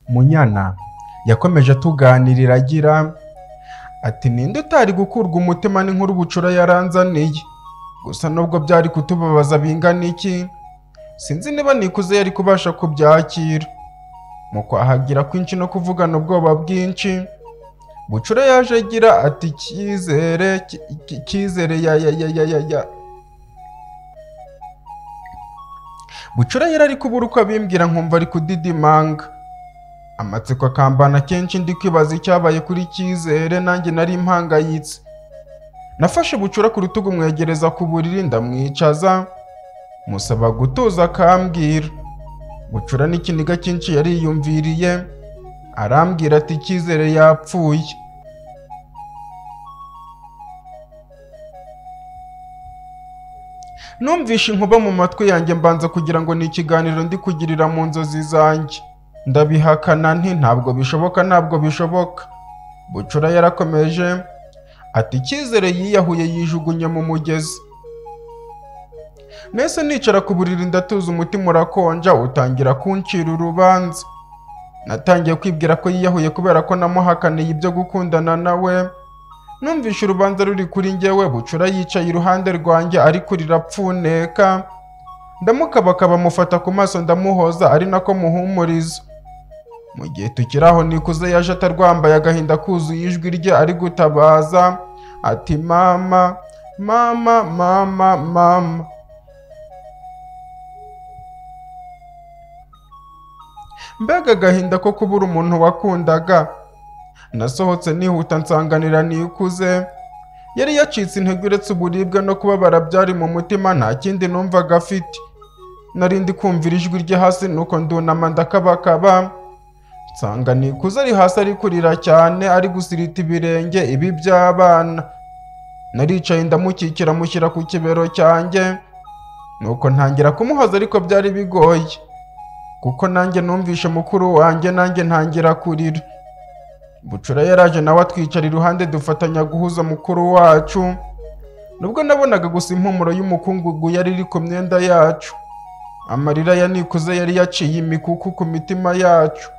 Munyana yakomeje atuganirira agira ati ninde utari gukurwa umutima n'inkuru ubucura yaranzaniye gusa nubwo byari kutubabaza bingana iki sinzi niba nikuze yari kubasha kubyakira mu kwahagira kwinshi no kuvugana ubwoba bwinshi bucura yaje agira ati icyizere ki- ki- icyizere ya ya ya ya ya ya bucura yari ari kubura uko abimbwira nkumva ari kudidimanga amatsiko akambana kenshi ndi kwibaza icyabaye kuri cyizere nanjye nari mpangayitse nafashe bucura ku rutugu mwegereza ku buriri ndamwicaza musaba gutuza akambwira bucura n'ikiniga cyinshi yariyumviriye arambwira ati cyizere yapfuye numvishe inkuba mu matwi yanjye mbanza kugira ngo ni ikiganiro ndi kugirira mu nzozi zanjye ndabihakana nti ntabwo bishoboka ntabwo bishoboka bucura yarakomeje ati icyizere yiyahuye yijugunye mu mugezi nese nicara ku buriri ndatuza umutima urakonja utangira kuncira urubanza natangiye kwibwira ko yiyahuye kubera ko namuhakaniye ibyo gukundana nawe numvishe urubanza ruri kuri njyewe bucura yicaye iruhande rwanjye ariko rirapfuneka ndamukabakaba mufata ku maso ndamuhoza ari nako muhumuriza mu gihe tukiri aho nikuze yaje atarwambaye agahinda kuzuye ijwi rye ari gutabaza ati mama mama mama mama mbega agahinda ko kubura umuntu wakundaga nasohotse nihuta nsanganira nikuze yari yacitse intege uretse uburibwe no kubabara byari mu mutima nta kindi numvaga afite nari ndi kumvira ijwi rye hasi nuko ndunama ndakabakaba nsanga nikuze ari hasi ari kurira cyane ari gusirita ibirenge ibi by'abana naricaye ndamukikira mushyira ku kibero cyanjye nuko ntangira kumuhoza ariko byari bigoye kuko nanjye numvishe mukuru wanjye nanjye ntangira kurira bucura yaraje nawe atwicara iruhande dufatanya guhuza mukuru wacu nubwo nabonaga gusa impumuro y'umukungugu yari iri ku myenda yacu amarira ya nikuze yari yaciye imikuku ku mitima yacu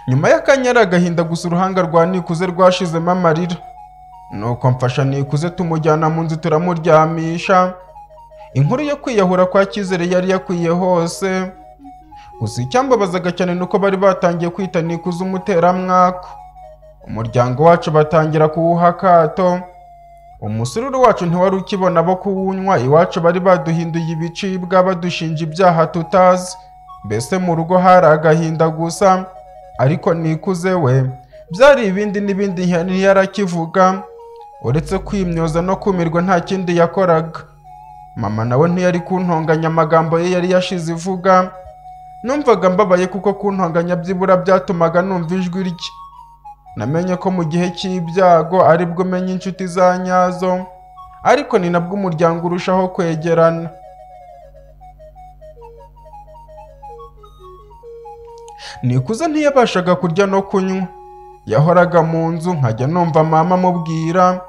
nyuma y'akanya ari agahinda gusa uruhanga rwa nikuze rwashizemo amarira nuko mfasha nikuze tumujyana mu nzu turamuryamisha inkuru yo kwiyahura kwa cyizere yari yakwiye hose gusa icyambabazaga cyane ni uko bari batangiye kwita nikuze umuteramwaka umuryango wacu batangira kuwuha akato umusururu wacu ntiwari ukibona abo kuwunywa iwacu bari baduhinduye ibicibwa badushinja ibyaha tutazi mbese mu rugo hari agahinda gusa ariko nikuze we byari ibindi n'ibindi ntiyarakivuga uretse kwimyoza no kumirwa nta kindi yakoraga mama nawe ntiyari kuntonganya amagambo ye yari yashize ivuga numvaga mbabaye kuko kuntonganya byibura byatumaga numva ijwi rye namenye ko mu gihe cy'ibyago ari bwo umenya inshuti za nyazo ariko ni nabwo umuryango urushaho kwegerana nikuze ntiyabashaga kurya no kunywa yahoraga mu nzu nkajya numva mama amubwira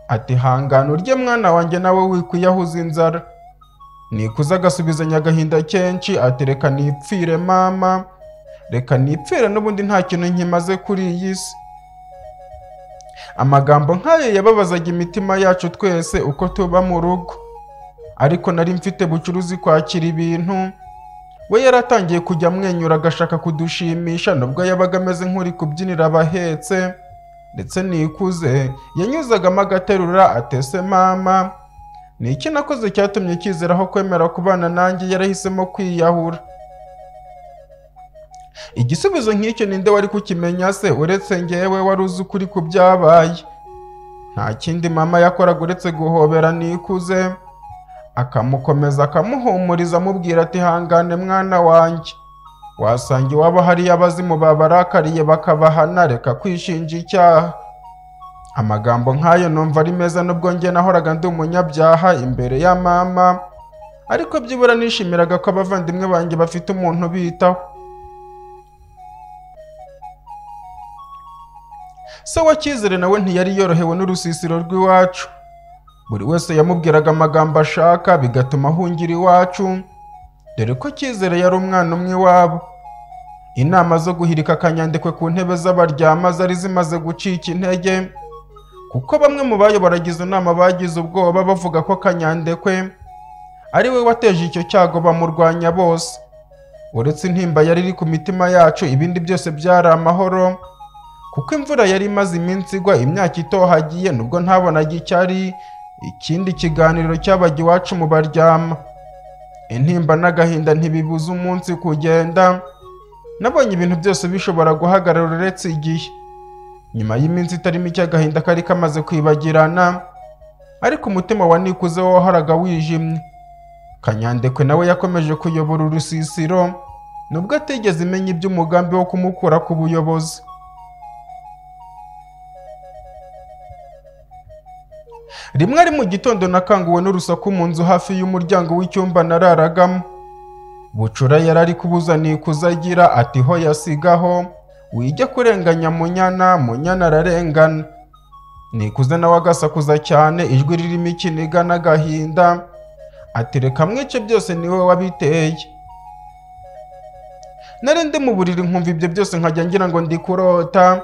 ati hangana urye mwana wanjye nawe wikwiyahuza inzara nikuze agasubizanya agahinda kenshi ati reka nipfire mama reka nipfire n'ubundi nta kintu nkimaze kuri iyi si amagambo nk'ayo yababazaga imitima yacu twese uko tuba mu rugo ariko nari mfite bucuruzi kwakira ibintu we yaratangiye kujya amwenyura agashaka kudushimisha nubwo yabaga ameze nk'uri kubyinira abahetse ndetse nikuze yanyuzagamo agaterura atese mama ni iki nakoze cyatumye cyizera aho kwemera kubana nanjye yarahisemo kwiyahura igisubizo nk'icyo ninde wari kukimenya se uretse ngewe wari uzi ukuri ku byabaye nta kindi mama yakoraga uretse guhobera nikuze akamukomeza akamuhumuriza amubwira ati hangane mwana wanjye wasanga iwabo hariyo abazimu babarakariye bakabahana reka kwishinja icyaha amagambo nk'ayo numva ari meza nubwo njye nahoraga ndi umunyabyaha imbere ya mama ariko byibura nishimiraga ko abavandimwe banjye bafite umuntu ubitaho se wa cyizere nawe ntiyari yorohewe n'urusisiro rw'iwacu buri wese yamubwiraga amagambo ashaka bigatuma ahungira iwacu dore ko cyizere yari umwana umwe iwabo inama zo guhirika akanyandikwe ku ntebe z'abaryama zari zimaze gucika intege kuko bamwe mu bayobora izo nama bagize ubwoba bavuga ko kanyandekwe ari we wateje icyo cyago bamurwanya bose uretse intimba yari iri ku mitima yacu ibindi byose byari amahoro kuko imvura yari imaze iminsi igwa imyaka itohagiye nubwo ntabonaga icyari ikindi kiganiro cyabaga iwacu mu baryama intimba n'agahinda ntibibuza umunsi kugenda nabonye ibintu byose bishobora guhagarara uretse igihe nyuma y'iminsi itari mike agahinda kari kamaze kwibagirana ariko umutima wa nikuze wo wahoraga wijimye kanyandekwe nawe yakomeje kuyobora urusisiro nubwo atigeze imenya iby'umugambi wo kumukura ku buyobozi rimwe ari mu gitondo nakanguwe n'urusaku mu nzu hafi y'umuryango w'icyumba nararagamo bucura yari ari kubuzaniye kuzagira ati ho yasigaho wijya kurenganya munyana munyana ararengana nikuze nawe agasakuza cyane ijwi ririmo ikiniga n'agahinda ati reka mwice byose niwe wabiteye nari ndi mu buriri nkumva ibyo byose nkajya ngira ngo ndi kurota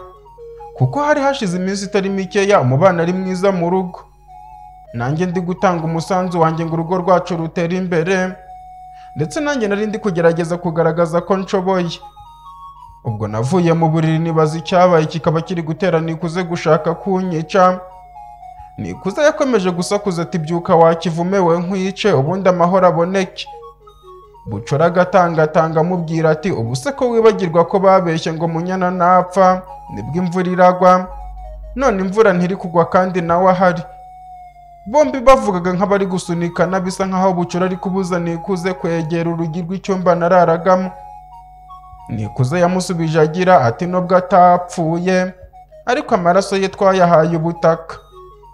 kuko hari hashize iminsi itari mikeya umubano ari mwiza mu rugo nanjye ndi gutanga umusanzu wanjye ngo urugo rwacu rutere imbere ndetse nanjye nari ndi kugerageza kugaragaza ko nshoboye ubwo navuye mu buriri nibaza icyabaye kikaba kiri gutera nikuze gushaka kunyica nikuze yakomeje gusakuza ati byuka wakivume we nkwice ubundi amahoro aboneke bucura agatangatanga amubwira ati ubu se ko wibagirwa ko babeshye ngo munyana napfa nibwo imvura iragwa none imvura ntiri kugwa kandi nawe ahari bombi bavugaga nk'abari gusunikana bisa nk'aho bucura ari kubuza nikuze kwegera urugi rw'icyumba nararagamo nikuze yamusubije agira ati nubwo atapfuye ariko amaraso ye twayahaye ubutaka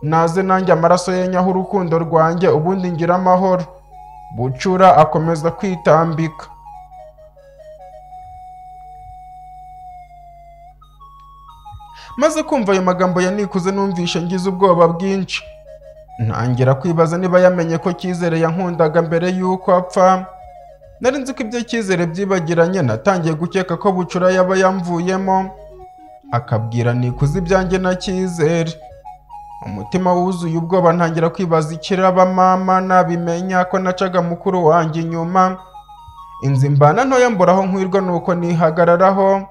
naze nanjye amaraso ye nyaho urukundo rwanjye ubundi ngira amahoro bucura akomeza kwitambika maze kumva ayo magambo ya nikuze numvishe ngize ubwoba bwinshi ntangira kwibaza niba yamenye ko cyizere yankundaga mbere y'uko apfa nari nzi ko ibyo cyizere byibagiranye natangiye gukeka ko bucura yaba yamvuyemo akabwira nikuze ibyanjye na cyizere umutima wuzuye ubwoba ntangira kwibaza ikiraba mama nabimenya ko nacaga mukuru wanjye inyuma inzu imbana ntoya mburaho nkwirwa nuko nihagararaho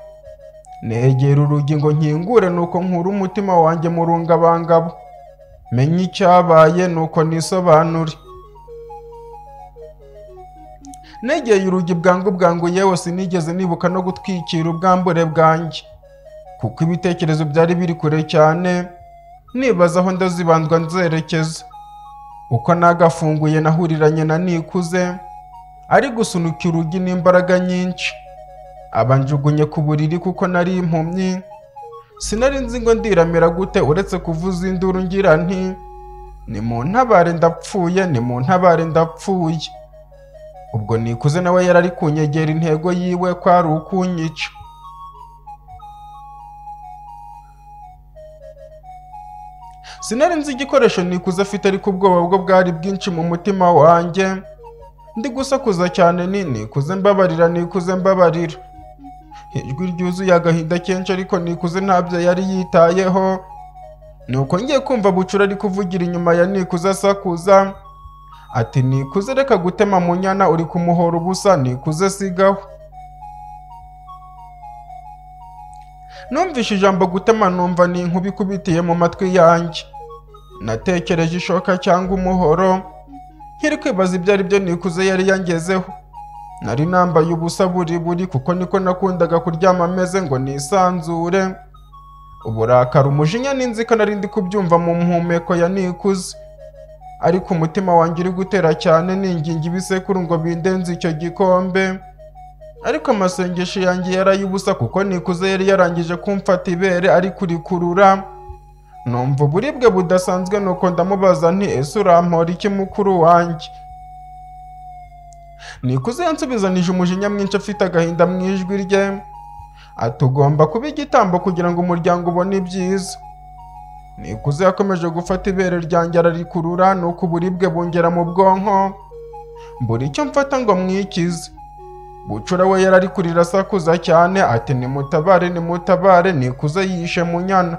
negera urugi ngo nkingure nuko nkura umutima wanjye mu rungabangabo menya icyabaye nuko nisobanure negeye urugi bwangu bwangu yewe sinigeze nibuka no gutwikira ubwambure bwanjye kuko ibitekerezo byari biri kure cyane nibaza aho ndazibandwa nzerekeza uko nagafunguye nahuriranye na nikuze ari gusunika urugi n'imbaraga nyinshi abanjugunye ku buriri kuko nari impumyi sinari nzi ngo ndiramira gute uretse kuvuza induru ngira nti ni mu ntabare ndapfuye ni mu ntabare ndapfuye ubwo nikuze nawe yari ari kunyegera intego yiwe ko ari ukunyica sinari nzi igikoresho nikuze afite ariko ubwoba bwo bwari bwinshi mu mutima wanjye ndi gusakuza cyane ni nikuze mbabarira nikuze mbabarira ijwi ryuzuye agahinda kenshi ariko nikuze ntabyo yari yitayeho nuko ngiye kumva bucura ari kuvugira inyuma ya nikuze asakuza ati nikuze reka gutema munyana uri kumuhora ubusa nikuze sigaho numvise ijambo gutema numva ni inkuba ikubitiye mu matwi yanjye natekereje ishoka cyangwa umuhoro nkiri kwibaza ibyo ari byo nikuze yari yangezeho nari nambaye ubusa buri buri kuko niko nakundaga kuryama ameze ngo nisanzure uburakari umujinya n'inzika nari ndi kubyumva mu mpumeko ya nikuze ariko umutima wanjye uri gutera cyane ninginga ibisekuru ngo bindenze icyo gikombe ariko amasengesho yanjye yari ay'ubusa kuko nikuze yari yarangije kumfata ibere ari kurikurura numva uburibwe budasanzwe nuko ndamubaza nti ese urampora iki mukuru wanjye nikuze yansubizanije umujinya mwinshi afite agahinda mu ijwi rye ati ugomba kuba igitambo kugira ngo umuryango ubone ibyiza nikuze yakomeje gufata ibere ryanjye ararikurura nuko uburibwe bungera mu bwonko mbura icyo mfata ngo mwikize bucura we yari ari kurira asakuza cyane ati nimutabare nimutabare nikuze yishe munyana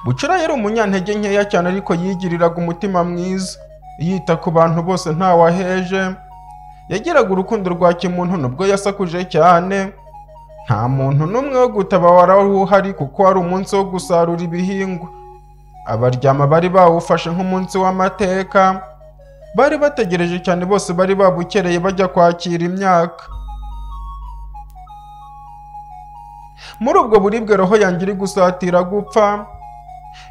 bucura yari umunyantege nkeya cyane ariko yigiriraga umutima mwiza yita ku bantu bose ntawaheje yagiraga urukundo rwa kimuntu nubwo yasakuje cyane nta muntu n'umwe wo gutabara wari uhari kuko wari umunsi wo gusarura ibihingwa abaryama bari bawufashe nk'umunsi w'amateka bari bategereje cyane bose bari babukereye bajya kwakira imyaka muri ubwo buribwe roho yanjye iri gusatira gupfa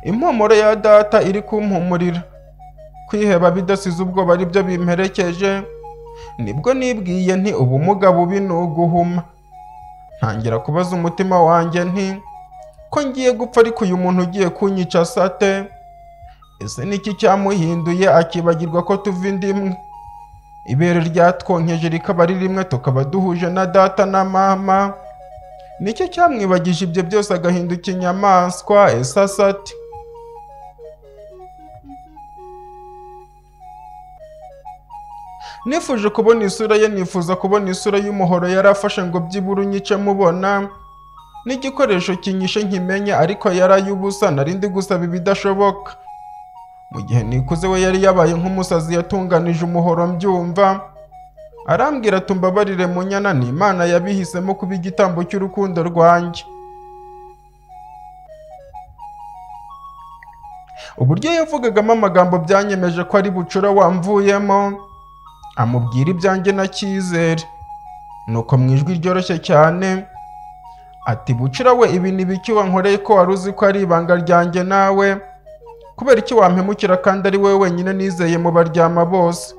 impumuro ya data iri kumpumurira kwiheba bidasize ubwoba ari byo bimperekeje nibwo nibwiye nti ubumuga bubi ni uguhuma ntangira kubaza umutima wanjye nti ko ngiye gupfa ariko uyu muntu ugiye kunyica sate ese niki cyamuhinduye akibagirwa ko tuva indi imwe ibere ryatwonkeje rikaba ari rimwe tukaba duhuje na data na mama nicyo cyamwibagije ibyo byose agahinduka inyamaswa ese asate nifuje kubona isura ye nifuza kubona isura y'umuhoro yari afashe ngo byibura unyice mubona n'igikoresho kinyishe nkimenye ariko yari ay'ubusa nari ndi gusaba ibidashoboka mu gihe nikuze we yari yabaye nk'umusazi yatunganije umuhoro mbyumva arambwira ati mbabarire munyana ni imana yabihisemo kuba igitambo cy'urukundo rwanjye uburyo yavugagamo amagambo byanyemeje ko ari bucura wamvuyemo amubwira ibyanjye na cyizere nuko mu ijwi ryoroshye cyane ati bucura we ibi ni biki wankoreye ko wari uzi ko ari ibanga ryanjye nawe kubera iki wampemukira kandi ari wowe wenyine nizeye mu baryama bose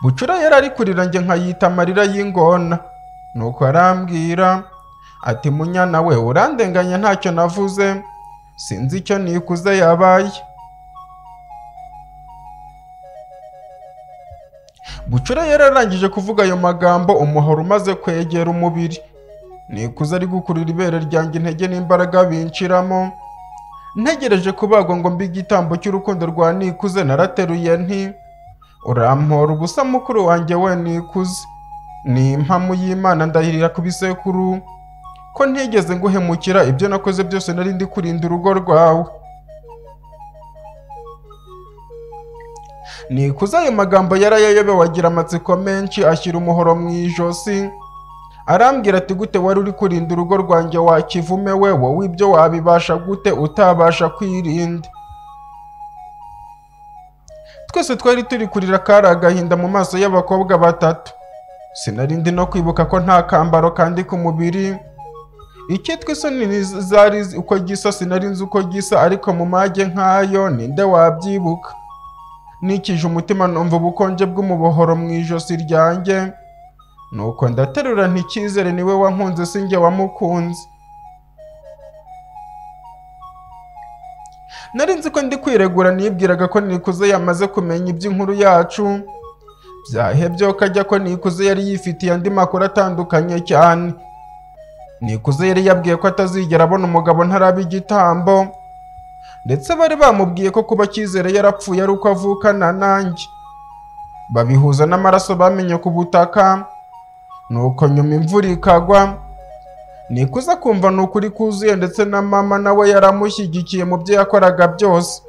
bucura yari ari kurira njye nkayita amarira y'ingona nuko arambwira ati munyana we urandenganya ntacyo navuze sinzi icyo nikuze yabaye bucura yari arangije kuvuga ayo magambo umuhoro umaze kwegera umubiri nikuze ari gukurura ibere ryanjye intege n'imbaraga binshiramo ntegereje kubagwa ngo mbe igitambo cy'urukundo rwa nikuze narateruye nti urampora ubusa mukuru wanjye we nikuze ni impamu y'imana ndahirira ku bisekuru ko ntigeze nguhemukira ibyo nakoze byose nari ndi kurinda urugo rwawe nikuze ayo magambo yarayayobewe agira amatsiko menshi ashyira umuhoro mu ijosi arambwira ati gute wari uri kurinda urugo rwanjye wa kivume we wowe ibyo wabibasha gute utabasha kwirinda twese twari turi kurira kari agahinda mu maso y'abakobwa batatu sinari ndi no kwibuka ko nta kambaro kandi ku mubiri icyitwa isoni zari uko gisa sinari nzi uko gisa ariko mu mage nk'ayo ninde wabyibuka nikije umutima numva ubukonje bw'umubohoro mu ijosi ryanjye nuko ndaterura nticyizere niwe wankunze si njye wamukunze nari nzi ko ndi kwiregura nibwiraga ko nikuze yamaze kumenya iby'inkuru yacu byahebye ko ajya ko nikuze yari yifitiye andi makuru atandukanye cyane nikuze yari yabwiye ko atazigera abona umugabo ntaraba igitambo ndetse bari bamubwiye ko kuba cyizere yarapfuye ari uko avukana nanjye babihuza n'amaraso bamenye ku butaka nuko nyuma imvura ikagwa nikuza kumva ni ukuri kuzuye ndetse na mama nawe yaramushyigikiye mu byo yakoraga byose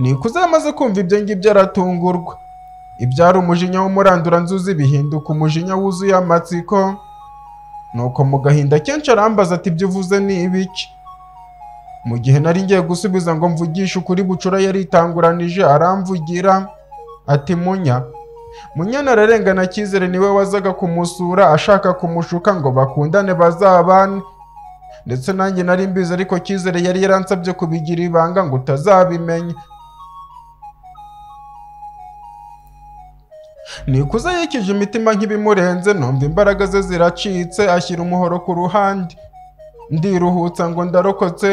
nikuza yamaze kumva ibyo ngibyo aratungurwa ibyari umujinya w'umuranduranzuzi bihinduka umujinya wuzuye amatsiko nuko mu gahinda kenshi arambaza ati ibyo uvuze ni ibiki mu gihe nari ngiye gusubiza ngo mvugishe ukuri bucura yaritanguranije aramvugira ati munya munyana ararengana cyizere niwe wazaga kumusura ashaka kumushuka ngo bakundane bazabane ndetse nanjye nari mbizi ariko cyizere yari yaransabye kubigira ibanga ngo utazabimenya nikuze yikije imitima nk'ibimurenze numva imbaraga ze ziracitse ashyira umuhoro ku ruhande ndiruhutsa ngo ndarokotse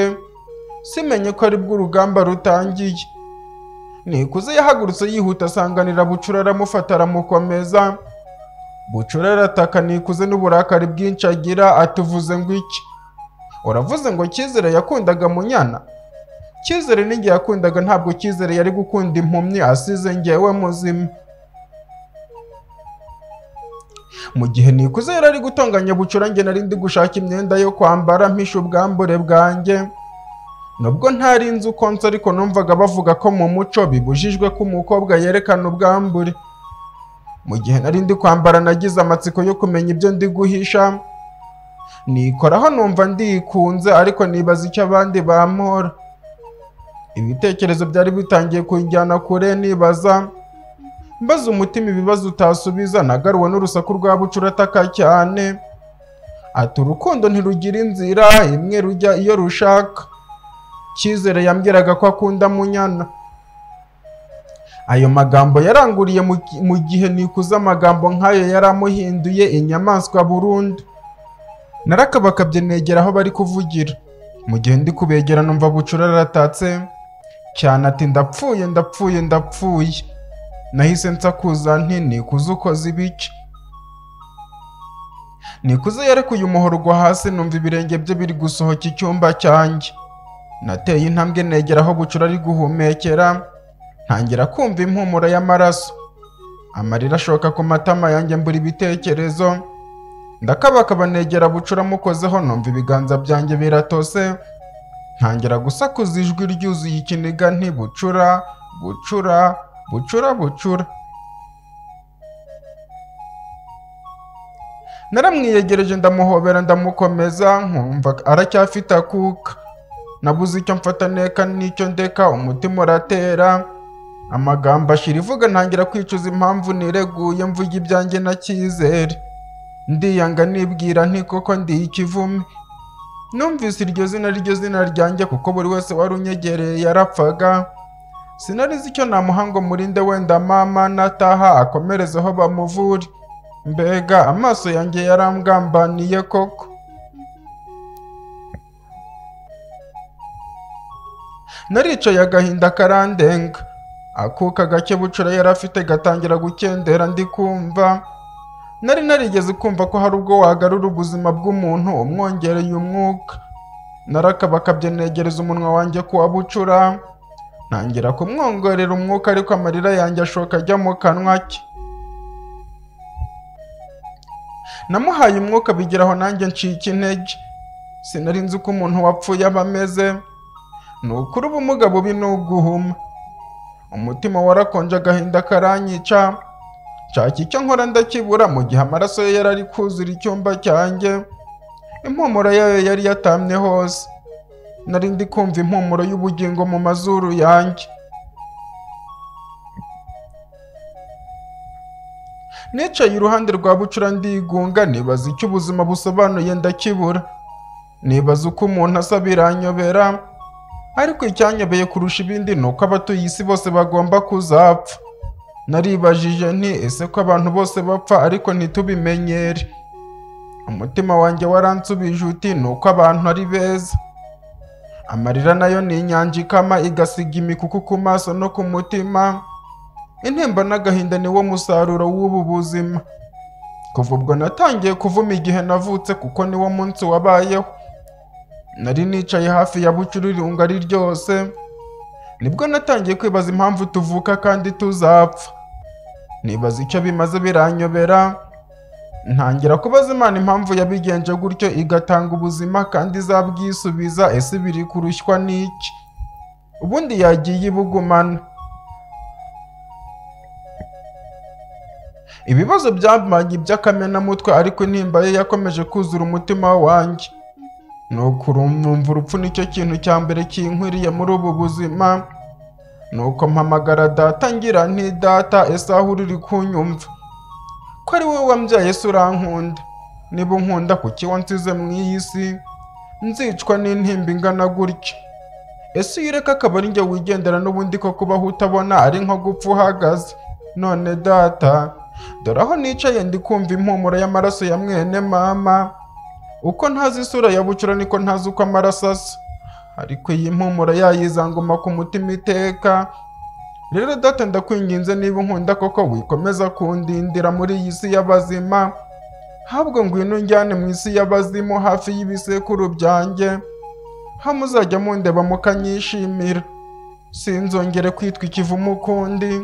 simenye ko aribwo urugamba rutangiye nikuze yahagurutse yihuta asanganira bucura aramufata aramukomeza bucura arataka nikuze n'uburakari bwinshi agira atuvuze ngo iki uravuze ngo cyizere yakundaga munyana cyizere n'igihe yakundaga ntabwo cyizere yari gukunda impumyi asize ngewe muzima mu gihe nikuze yari ari gutonganya bucura njye nari ndi gushaka imyenda yo kwambara mpisha ubwambure bwanjye nubwo ntari nzi uko nsa ariko numvaga bavuga ko mu muco bibujijwe ko umukobwa yerekana ubwambure mu gihe nari ndi kwambara nagize amatsiko yo kumenya ibyo ndi guhisha nikoraho numva ndikunze ariko nibaza icyo abandi bampora ibitekerezo byari bitangiye kunjyana kure nibaza mbaza umutima ibibazo utasubiza nagaruwe n'urusaku rwa bucura ataka cyane ati urukundo ntirugira inzira imwe rujya iyo rushaka cyizere yambwiraga ko akunda munyana ayo magambo yaranguriye mu gi- mu gihe nikuze amagambo nk'ayo yaramuhinduye inyamaswa burundu narakabakabye negera aho bari kuvugira mu gihe ndi kubegera numva bucura aratatse cyane ati ndapfuye ndapfuye ndapfuye nahise nsakuza nti nikuze ukoze ibice nikuze yarekuye umuhorwa hasi numva ibirenge bye biri gusohoka icyumba cyanjye nateye intambwe negera aho bucura ari guhumekera ntangira kumva impumuro y'amaraso amarira ashoka ku matama yanjye mbura ibitekerezo ndakabakaba negera bucura mukozeho numva ibiganza byanjye biratose ntangira gusakuza ijwi ryuzuye ikiniga nti bucura bucura bucura bucura naramwiyegereje ndamuhobera ndamukomeza nkumva aracyafite akuka nabuze icyo mfata neka n'icyo ndeka umutima uratera amagambo ashira ivuga ntangira kwicuza impamvu nireguye mvuga ibyanjye na cyizere ndiyanga nibwira nti koko ndi ikivume numvise iryo zina ryo zina ryanjye kuko buri wese wari unyegereye yarapfaga sinari nzi icyo namuha ngo murinde wenda mama nataha akomereze aho bamuvure mbega amaso yanjye yarambwambaniye koko naricaye agahinda karandenga akuka gake bucura yari afite gatangira gukendera ndi kumva nari narigeze kumva ko hari ubwo wagarura ubuzima bw'umuntu umwongereye umwuka narakabakabye negereza umunwa wanjye kuwa bucura ntangira kumwongorera umwuka ariko amarira yanjye ashoka ajya mu kanwa ke namuhaye umwuka bigeraho nanjye ncika intege sinari nzi uko umuntu wapfuye aba ameze ni ukuri ubumuga bubi ni uguhuma umutima warakonje agahinda karanyica nshaka icyo nkora ndakibura mu gihe amaraso ye yari ari kuzura icyumba cyanjye impumuro yayo yari yatamye hose nari ndi kumva impumuro y'ubugingo mu mazuru yanjye nicaye iruhande rwa bucura ndigunga nibaza icyo ubuzima busobanuye ndakibura nibaza uko umuntu asa biranyobera ariko icyanyobeye kurusha ibindi ni uko abatuye isi bose bagomba kuzapfa naribajije nti ese ko abantu bose bapfa ariko ntitubimenyere umutima wanjye waransubije uti ni uko abantu ari beza amarira nayo ni inyanja ikama igasiga imikuku ku maso no ku mutima intimba n'agahinda ni wo musaruro w'ubu buzima kuva ubwo natangiye kuvuma igihe navutse kuko ni wo munsi wabayeho nari nicaye hafi ya bucura irunga ari ryose nibwo natangiye kwibaza impamvu tuvuka kandi tuzapfa nibaza icyo bimaze biranyobera ntangira kubaza imana impamvu yabigenje gutyo igatanga ubuzima kandi izabwisubiza ese biri kurushywa n'iki ubundi yagiye ibugumana ibibazo byambanye iby'akamenamutwe ariko intimba ye yakomeje kuzura umutima wanjye ni ukurumva urupfu nicyo kintu cya mbere kinkwiriye muri ubu buzima ni uko mpamagara data ngira nti data ese aho uri uri kunyumva ko ari wowe wambyaye ese urankunda niba unkunda kuki wansize mu iyi si nzicwa n'intimba ingana gutya ese iyo ureka akaba ari njye wigendera n'ubundi ko kubaho utabona ari nko gupfa uhagaze none data dore aho nicaye ndi kumva impumuro y'amaraso ya mwene mama uko ntazi isura ya bucura niko ntazi uko amaraso asa ariko iyi mpumuro yayizanguma ku mutima iteka rero data ndakwinginze niba unkunda koko wikomeza kundindira muri iyi si y'abazima habwo ngwino njyane mu isi y'abazimu hafi y'ibisekuru byanjye ha muzajya mundeba mukanyishimira sinzongere kwitwa ikivumu ukundi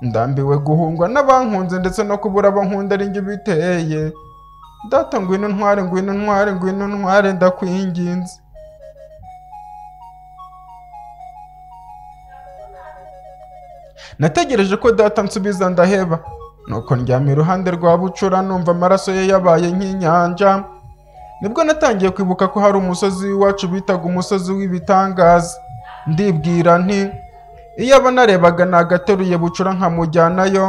ndambiwe guhungwa n'abankunze ndetse no kubura abankunda ari njye biteye data ngwino ntware ngwino ntware ngwino ntware ndakwinginze nategereje ko data nsubiza ndaheba nuko ndyamye iruhande rwa bucura numva amaraso ye yabaye nk'inyanja nibwo natangiye kwibuka ko hari umusozi w'iwacu bitaga umusozi w'ibitangaza ndibwira nti iyo aba narebaga nagateruye bucura nkamujyanayo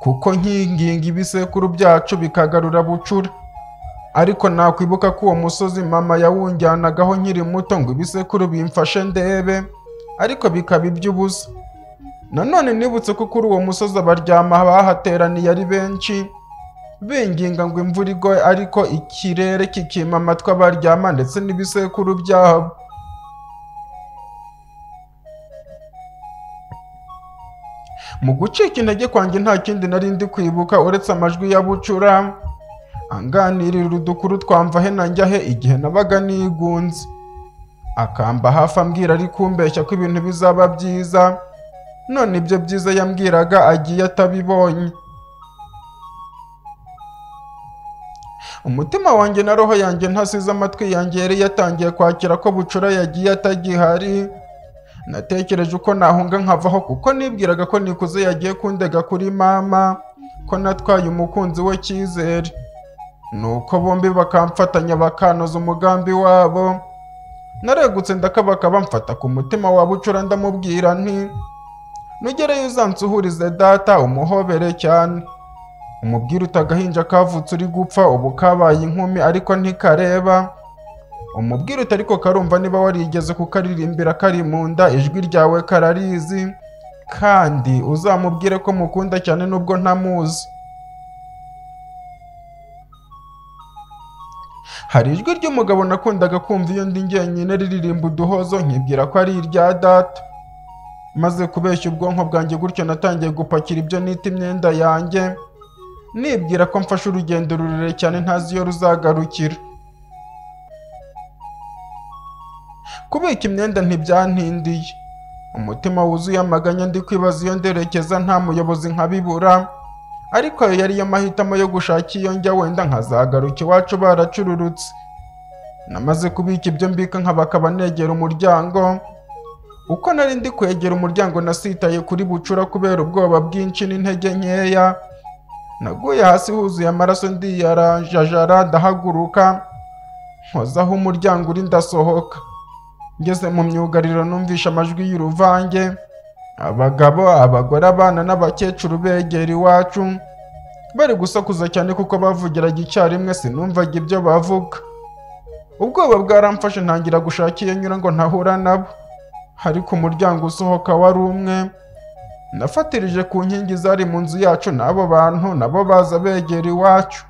kuko nkinginga ibisekuru byacu bikagarura bucura ariko nakwibuka ko uwo musozi mama yawunjyanagaho nkiri muto ngo ibisekuru bimfashe ndebe ariko bikaba iby'ubusa nanone nibutse ko kuri uwo musozi abaryama bahateraniye ari benshi binginga ngo imvura igwe ariko ikirere kikima amatwi abaryama ndetse n'ibisekuru byabo mu gucika intege kwanjye nta kindi nari ndi kwibuka uretse amajwi ya bucura anganirira udukuru twamva he na njya he igihe nabaga nigunze akamba hafi ambwira ari kumbeshya ko ibintu bizaba byiza none ibyo byiza yambwiraga agiye atabibonye umutima wanjye na roho yanjye ntasize amatwi yanjye yari yatangiye kwakira ko bucura yagiye atagihari natekereje uko nahunga nkavaho kuko nibwiraga ko nikuze yagiye kundega kuri mama ko natwaye umukunzi we cyizere nuko bombi bakamfatanya bakanoza umugambi wabo naregutse ndakabaka bamfata ku mutima wa bucura ndamubwira nti nugereyo uzansuhurize data umuhobere cyane umubwire uti agahinja kavutse uri gupfa ubu kabaye inkumi ariko ntikareba umubwire uti ariko karumva niba warigeze kukaririmbira kari mu nda ijwi ryawe kararizi kandi uzamubwire ko mukunda cyane nubwo ntamuzi hari ijwi ry'umugabo nakundaga kumva iyo ndi njyenyine riririmba uduhozo nkibwira ko ari irya data maze kubeshya ubwonko bwanjye gutyo natangiye gupakira ibyo nita imyenda yanjye nibwira ko mfashe urugendo rurerure cyane ntazi iyo ruzagarukira kubika imyenda ntibyantindiye umutima wuzuye amaganya ndi kwibaza iyo nderekeza nta muyobozi nkabibura ariko ayo yari yo mahitamo yo gushaka iyo njya wenda nkazagaruka iwacu baracururutse namaze kubika ibyo mbika nkabakaba negera umuryango uko nari ndi kwegera umuryango nasitaye kuri bucura kubera ubwoba bwinshi n'intege nkeya naguye hasi huzuye amaraso ndiyarajajara ndahaguruka nkozaho umuryango uri ndasohoka ngeze mu myugariro numvisha amajwi y'uruvange abagabo abagore abana n'abakecuru begera iwacu bari gusakuza cyane kuko bavugiraga icyarimwe sinumvaga ibyo bavuga ubwoba bwaramfashe ntangira gushaka iyo nyura ngo ntahura nabo ariko umuryango usohoka wari umwe nafatirije ku nkingi zari mu nzu yacu n'abo bantu nabo baza begera iwacu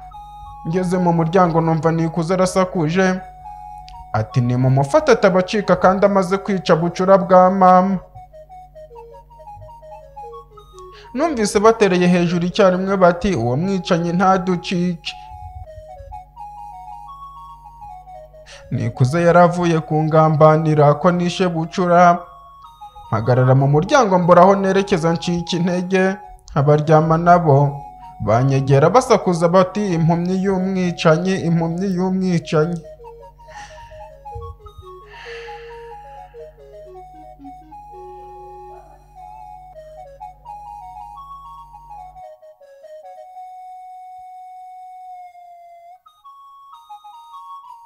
ngeze mu muryango numva nikuze arasakuje ati ni mu mufate atabacika kandi amaze kwica bucura bwa mama numvise batereye hejuru icyarimwe bati uwo mwicanyi ntaducike nikuze yari avuye ku ngambanira ko nishe bucura mpagarara mu muryango mburaho nerekeza ncika intege abaryama nabo banyegera basakuza bati impumyi y'umwicanyi impumyi y'umwicanyi